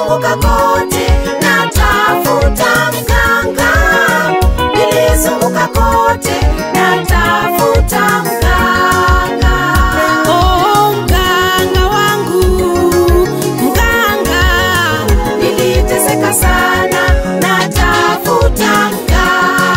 Nilizunguka kote natafuta mganga, nilizunguka kote natafuta mganga. Oh, mganga wangu, mganga, Niliteseka sana natafuta mganga.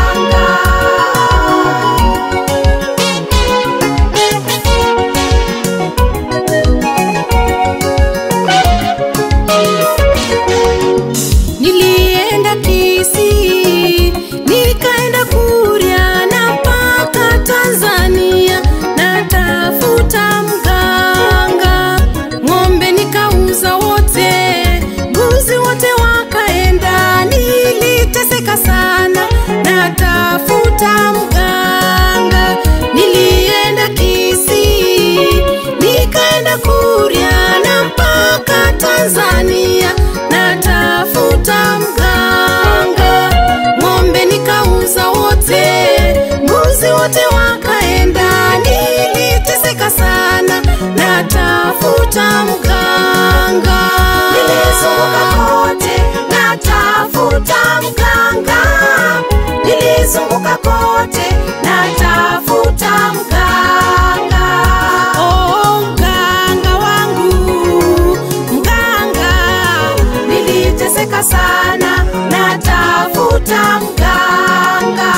nilienda Kisii, nikaenda Kuria na mpaka Tanzania, natafuta mganga. Ng'ombe nikauza wote, mbuzi wote wakaenda, niliteseka sana, natafuta mganga. Nilienda Kisii, nikaenda Kuria na mpaka Tanzania, natafuta mganga. Ng'ombe nikauza wote, mbuzi wote wakaenda, niliteseka sana, natafuta mganga. Nilizunguka kote natafuta mganga, nilizunguka kote natafuta mganga. Oh, mganga wangu, mganga, Niliteseka sana natafuta mganga.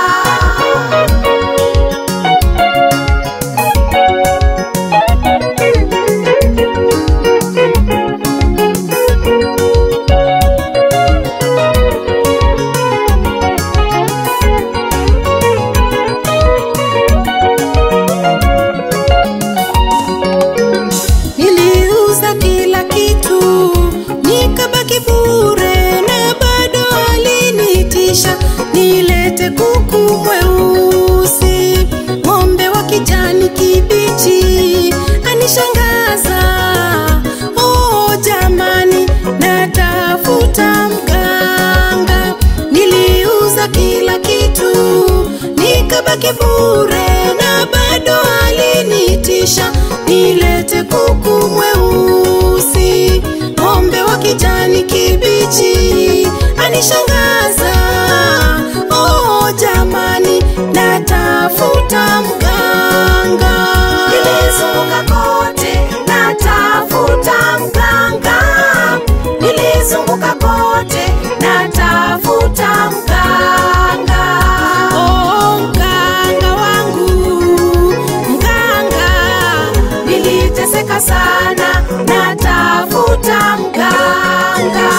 niliuza kila kitu, nikabaki bure, na bado alinitisha nilete kuku mweusi, ng'ombe wa kijani kibichi, anishangaza. Oh jamani, natafuta mganga, niliuza kila kitu, nikabaki bure, na bado alinitisha nilete kuku mweusi, ng'ombe wa kijani kibichi, anishangaza. Oh jamani, natafuta mganga. Nilizunguka kote natafuta mganga, nilizunguka kote natafuta mganga. Oh, mganga wangu, mganga, Niliteseka sana natafuta mganga.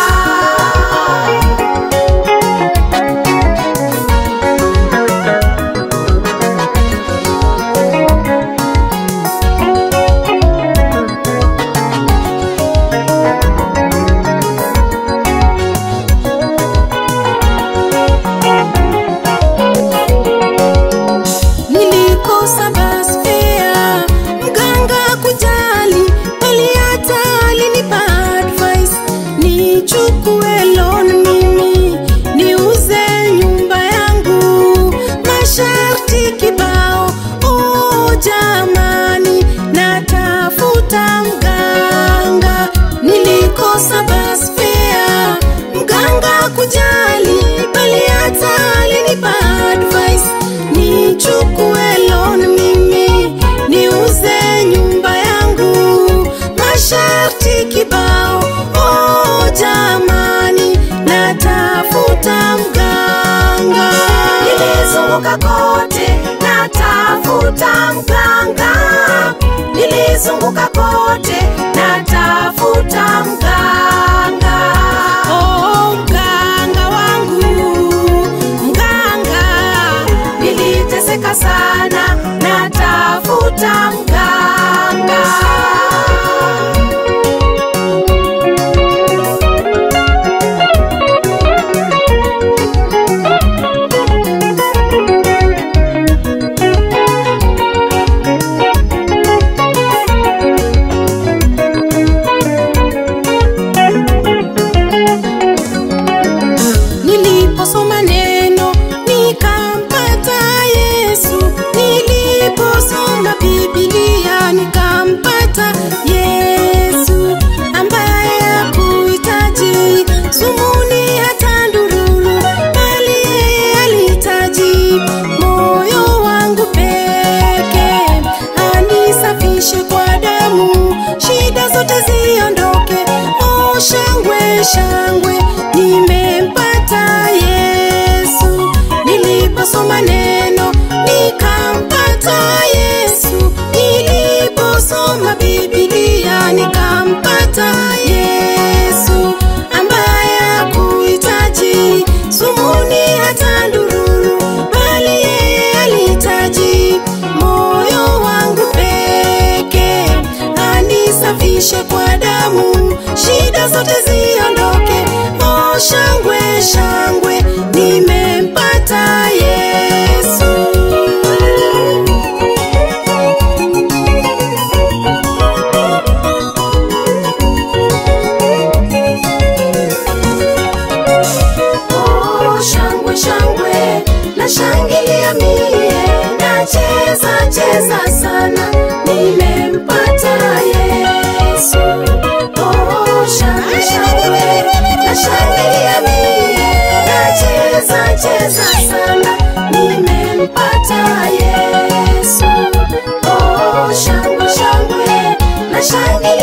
nilikosa bus fare, mganga kujali, bali hata alinipa advice nichukue loan mimi niuze nyumba yangu, masharti kibao. Oh jamani, natafuta mganga, nilikosa bus fare, mganga kujali, bali hata alinipa advice nichukue loan mimi niuze nyumba yangu, masharti kibao. Oh jamani, natafuta mganga. Nilizunguka kote natafuta mganga, nilizunguka kote natafuta mganga. Oh, mganga wangu, mganga, Niliteseka sana natafuta mganga. damu, shida zote ziondoke. Oh, shangwe shangwe, nimempata Yesu. Niliposoma neno nikampata Yesu, niliposoma Biblia nikampata Yesu, ambaye hakuhitaji sumuni hata ndururu, bali yeye alihitaji moyo wangu peke, anisafishe kwa damu, shida zote ziondoke. Oh, shangwe shangwe, nimempata Yesu. Oh, shangwe shangwe na shangilia mie nacheza cheza sana nimempata yesu oh, shangwe shangwe na shangilia mie nacheza cheza sana nimempata yesu oh, shangwe shangwe na shangilia